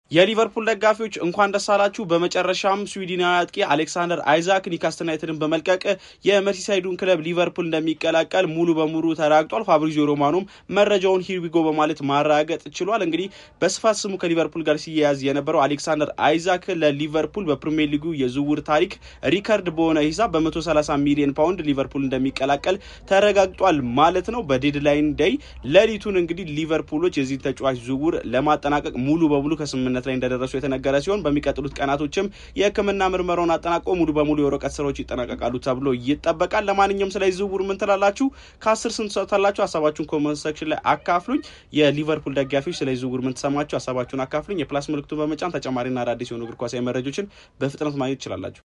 የሊቨርፑል ደጋፊዎች እንኳን ደስ አላችሁ። በመጨረሻም ስዊድናዊ አጥቂ አሌክሳንደር አይዛክ ኒውካስትል ዩናይትድን በመልቀቅ የመርሲሳይዱን ክለብ ሊቨርፑል እንደሚቀላቀል ሙሉ በሙሉ ተረጋግጧል። ፋብሪዚዮ ሮማኖም መረጃውን ሂርቢጎ በማለት ማረጋገጥ ችሏል። እንግዲህ በስፋት ስሙ ከሊቨርፑል ጋር ሲያያዝ የነበረው አሌክሳንደር አይዛክ ለሊቨርፑል በፕሪሚየር ሊጉ የዝውውር ታሪክ ሪከርድ በሆነ ሂሳብ በ130 ሚሊዮን ፓውንድ ሊቨርፑል እንደሚቀላቀል ተረጋግጧል ማለት ነው። በዴድላይን ዴይ ሌሊቱን እንግዲህ ሊቨርፑሎች የዚህ ተጫዋች ዝውውር ለማጠናቀቅ ሙሉ በሙሉ ከስምምነት ላይ እንደደረሱ የተነገረ ሲሆን በሚቀጥሉት ቀናቶችም የሕክምና ምርመራውን አጠናቀው ሙሉ በሙሉ የወረቀት ስራዎች ይጠናቀቃሉ ተብሎ ይጠበቃል። ለማንኛውም ስለ ዝውውር ምን ትላላችሁ? ከአስር ስንት ሰጥታላችሁ? ሀሳባችሁን ኮመንት ሴክሽን ላይ አካፍሉኝ። የሊቨርፑል ደጋፊዎች ስለ ዝውውር ምን ተሰማችሁ? ሀሳባችሁን አካፍሉኝ። የፕላስ ምልክቱን በመጫን ተጨማሪና አዳዲስ የሆኑ እግር ኳሳዊ መረጃዎችን በፍጥነት ማግኘት ትችላላችሁ።